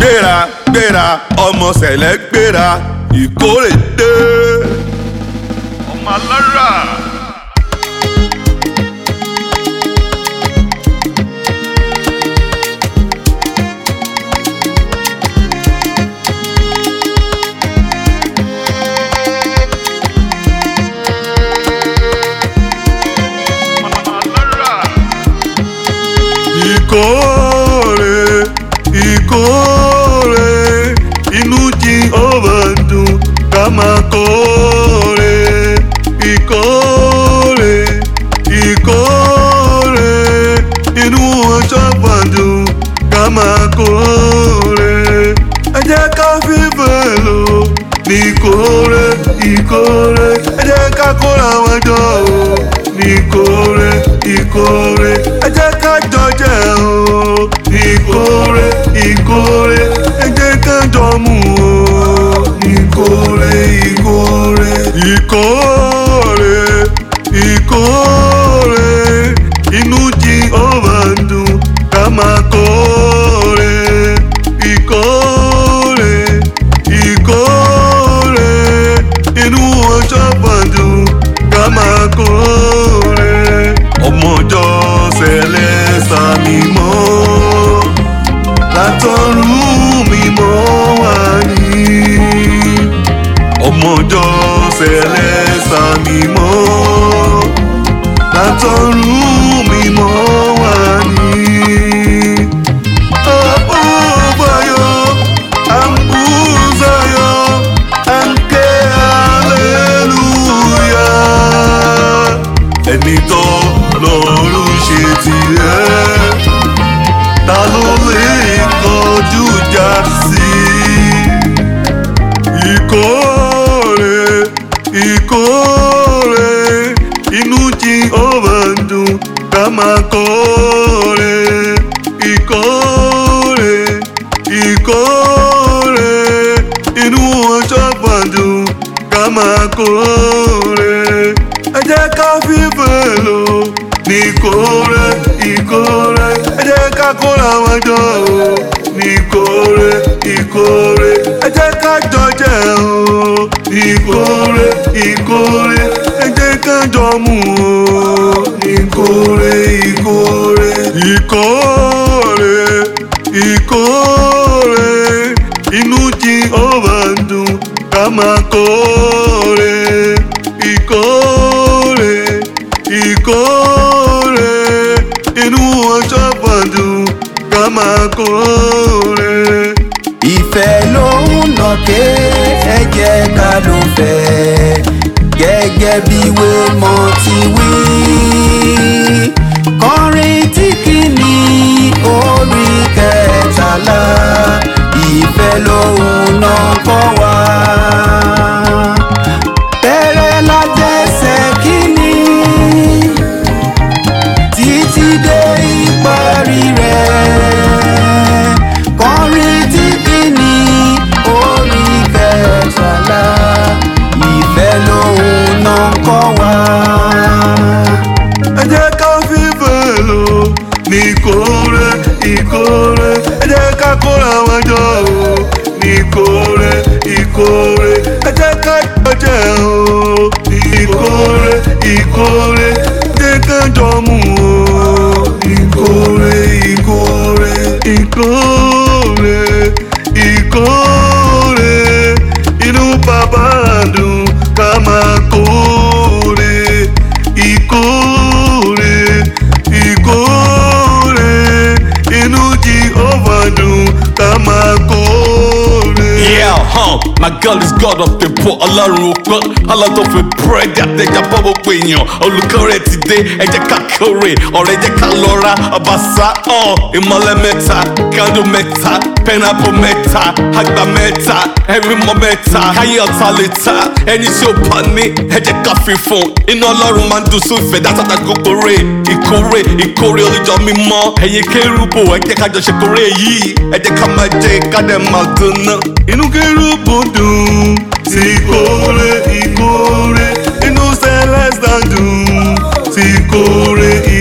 gbéra gbéra ọmọ sẹ̀lẹ̀ gbéra ìkórè dé. ọmọ alára. ìkórè ìkórè inú Jehovah dùn ká máa kórè ìkórè ìkórè inú ọjọ́ gbàdùn ká máa kórè ẹ jẹ́ ká fífẹ́ lò ní ìkórè ìkórè ẹ jẹ́ ká kóra wọn jọ o ní ìkórè ìkórè ẹ jẹ́ ká jọ jẹ o ìkórè ìkórè ẹ jẹ́ ká jọ mu o ìkórè ìkórè ìkórè ìkórè inú Jehovah ń dùn ká máa kórè ìkórè ìkórè inú ọjọ́ gbọ̀ndùn ká máa kórè ọmọjọ́ sẹlẹ̀ sàmì mọ́ látọ̀run mímọ́ wá ní ọmọjọ́ sẹlẹ̀ sàmì mọ́ látọ̀run mímọ́ wá ní. Abubayo, ambuzayo, anke hallelujah. Ẹni tó lọ́rùn ṣe tirẹ̀, ta ló lè kọjú ìjà sí? Ìkórè, ìkórè, inú Jehovah ń dùn ká máa kórè. Ìkórè, ìkórè, inú ọjọ́ gbọ̀ndùn ká máa kórè. Ẹ jẹ́ ká fífẹ́ lò ní ìkórè, ìkórè, ẹ jẹ́ ká kóra wọn jọ o ní ìkórè, ìkórè, ẹ jẹ́ ká jọ jẹ o ìkórè, ìkórè, ẹ jẹ́ ká jọ mu o ìkórè, ìkórè, ìkórè, ìkórè, inú Jehovah ń dùn ká máa kórè ìkórè ìkórè inú ọjọ́ gbọ̀ndùn ká máa kórè. ìfẹ́ ló ń nàké ẹ jẹ́ ká ló fẹ́ gẹ́gẹ́ bí wémọ̀ ti wí. kọrin tí kìíní orí kẹtàlá ìfẹ́ ló ń nà kọ́ wá. bẹ̀rẹ̀ lájẹsẹ̀ kìíní títí dé ìparí rẹ̀ kọrin tí kìíní orí kẹtàlá ìfẹ́ lòun náà ń kọ́ wa. ẹ jẹ́ ká fífẹ́ lò ní ìkórè ìkórè ẹ jẹ́ ká kóra wọn jọ o ní ìkórè ìkórè ẹ jẹ́ ká jọ jẹ o ìkórè ìkórè ẹ jẹ́ ká jọ mu o ìkórè ìkórè ìkórè ìkórè inú bàbá dùn ká máa kórè ìkórè ìkórè inú Jehovah dùn ká máa kórè. Yeah, huh. My girl is God of the poor. Ọlọ́run òpin, ọlọ́dún fi búrẹ́dì àtẹ̀jà bọ́ gbogbo èèyàn. Olùkórè ti dé, ẹ jẹ́ ká kórè. Ọ̀rẹ́ jẹ́ ká lọ ra ọbaṣá. Uh, ìmọ̀lẹ̀ mẹ́ta, candle mẹ́ta, pineapple mẹ́ta, àgbà mẹ́ta, ẹ̀rí mọ́ mẹ́ta. Káyé ọ̀tá lè ta, ẹni tí ó bá ní, ẹ jẹ́ ká fi fún. Iná Ọlọ́run máa ń dùn sí ìfẹ́ dátàtà gbogbo rè. Ìkórè, ìkórè olùjọ mímọ́. Ẹ̀yin kérúbù, ẹ jẹ́ ká jọ ṣe kórè yìí. Ẹ jẹ́ ká máa jẹ ká dẹ̀ máa dùn náà. inú kérúbù dùn sí ìkórè ìkórè inú celestial dùn sí ìkórè